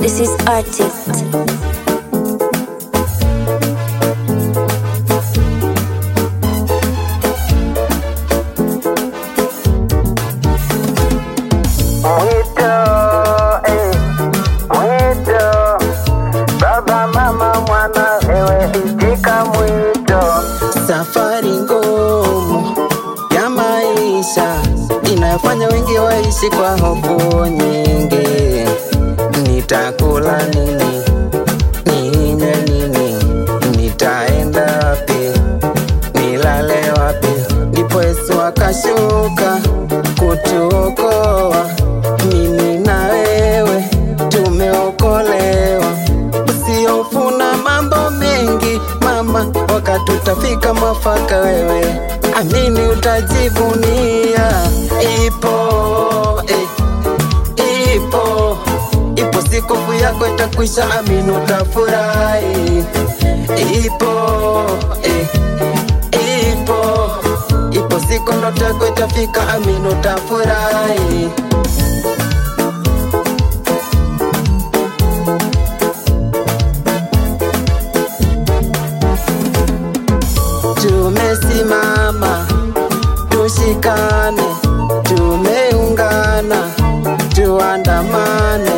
This is Artist. Mwito, eh, mwito, baba, mama, mwana, ewe itika mwito. Safari ngumu ya maisha inayofanya wengi waishi kwa hofu nyingi. Nitakula nini? Ninywe nini? Nitaenda wapi? Nilale wapi? Ndipo Yesu akashuka kutuokoa mimi na wewe tumeokolewa. Usihofu na mambo mengi mama, wakati utafika mwafaka, wewe amini, utajivunia. Ipo eh, ipo ipo siku hofu yako itakwisha, amini, utafurahi. Ipo eh, ipo ipo siku ndoto yako itafika, amini, utafurahi. Tumesimama, tushikane, tumeungana, tuandamane.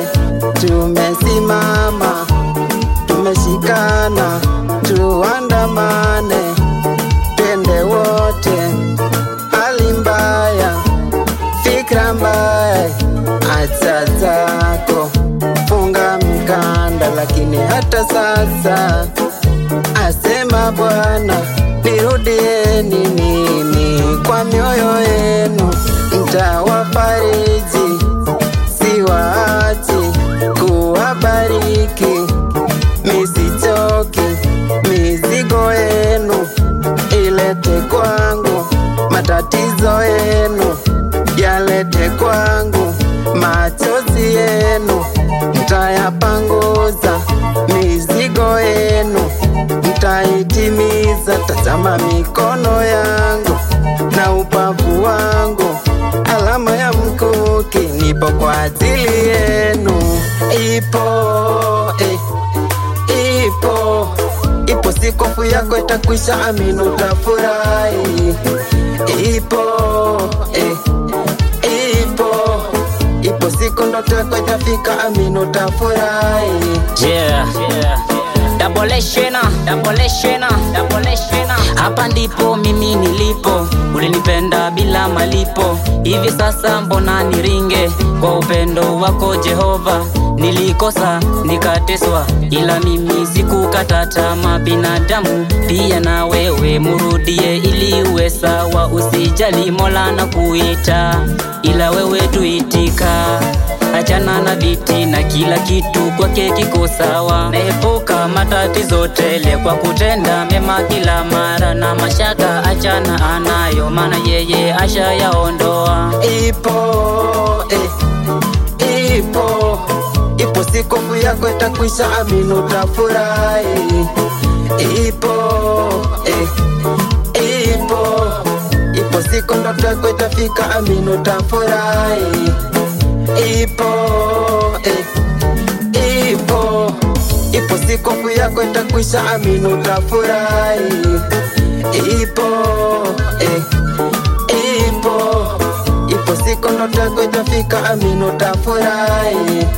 Tumesimama, tumeshikana, tuandamane, twende wote. Hali mbaya, fikra mbaya, acha zako, funga mkanda, lakini hata sasa asema Bwana, nirudieni mimi kwa mioyo yenu, ntawafariji, siwaachi kuwabariki, misichoki, mizigo yenu ilete kwangu, matatizo yenu yalete kwangu, machozi yenu ntayapanguza, mizigo yenu ntaitimiza. Tazama mikono yangu na upavu wangu, alama ya mkuki, nipo kwa ajili yenu. Ipo eh, ipo ipo siku hofu yako itakwisha, amini, utafurahi. Ipo eh, ipo ipo siku ndoto yako itafika, amini, utafurahi. Yeah. Double shena, double shena, double shena. Hapa ndipo mimi nilipo, ulinipenda bila malipo. Hivi sasa mbona niringe kwa upendo wako Jehova? Nilikosa nikateswa, ila mimi sikukata tamaa. Binadamu pia na wewe murudie, ili uwe sawa. Usijali, Mola na kuita, ila wewe tuitika achana na viti na kila kitu kwake kiko sawa. Naepuka matatizo tele kwa kutenda mema kila mara, na mashaka achana anayo, maana yeye ashayaondoa. Ipo eh, ipo ipo siku hofu yako itakwisha, amini, utafurahi. Ipo eh, ipo ipo siku ndoto yako itafika, amini, utafurahi. Ipo eh, ipo ipo siku hofu yako itakwisha, amini, utafurahi. Ipo eh, ipo ipo siku ndoto yako itafika, amini, utafurahi.